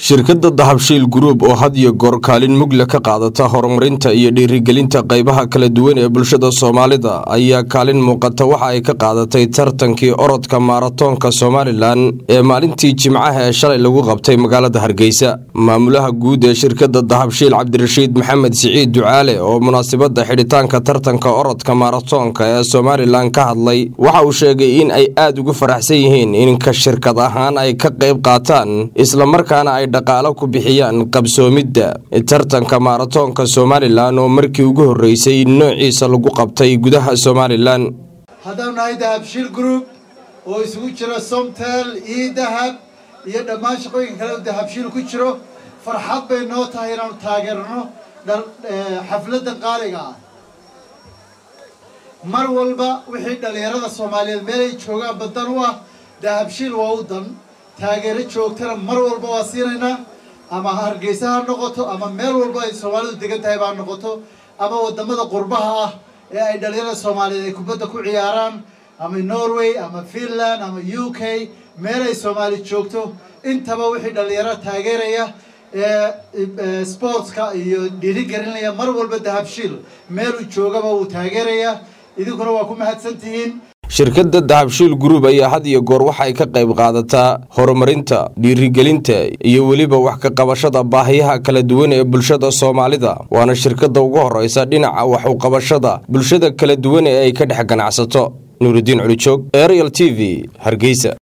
shirkadda dahabshiil gruub oo had iyo goor kaalin mugle ka qaadata horumarinta iyo dhiirigelinta qaybaha kala duwan ee bulshada soomaalida ayaa kaalin muuqata waxa ay ka qaadatay tartankii orodka maaratoonka somalilan ee maalintii jimcaha ee shalay lagu qabtay magaalada hargeysa maamulaha guud ee shirkadda dahabshiil cabdirashiid maxamed siciid ducaale oo munaasabadda xidhitaanka tartanka orodka maaratoonka ee somalilan ka hadlay waxa uu sheegay in ay aada ugu faraxsan yihiin inka shirkad ahaan ay ka qayb qaataan islamarkaana ay dhaqaalo ku bixiyaan qabsoomidda tartanka maaratoonka somalilan oo markii ugu horreysay noociisa lagu qabtay gudaha somalilan haddaan nahay dahabshiil group oo isugu jira somtel iyo dahab iyo dhammaan shaqooyinka kale oo dahabshiil ku jiro farxad bay noo tahay inaanu taageerno xafladda qaaliga ah mar walba wixii dhallinyarada soomaaliyeed meelay joogaan badan u ah dahabshiil waa u dan taageero joogtana mar walba waa siinaynaa ama hargeysa ha noqoto ama meel walba ay soomaalidu degan tahay baa noqoto ama wadamada qurbaha ah ee ay dhalinyarada soomaaliyeed ay kubadda ku ciyaaraan ama norway ama finland ama u k meel ay soomaali joogto intaba wixii dhalinyaro taageeraya ee sportska iyo dhiirigelinaya mar walba dahabshiil meeluu joogaba wuu taageeraya idinkuna waa ku mahadsan tihiin shirkadda dahabshiil gruub ayaa had iyo goor waxay ka qayb qaadataa horumarinta dhiirigelinta iyo weliba wax ka qabashada baahiyaha kala duwan ee bulshada soomaalida waana shirkadda ugu horreysa dhinaca wax u qabashada bulshada kala duwan ee ay ka dhex ganacsato nuuridiin culijoog ariel t v hargeysa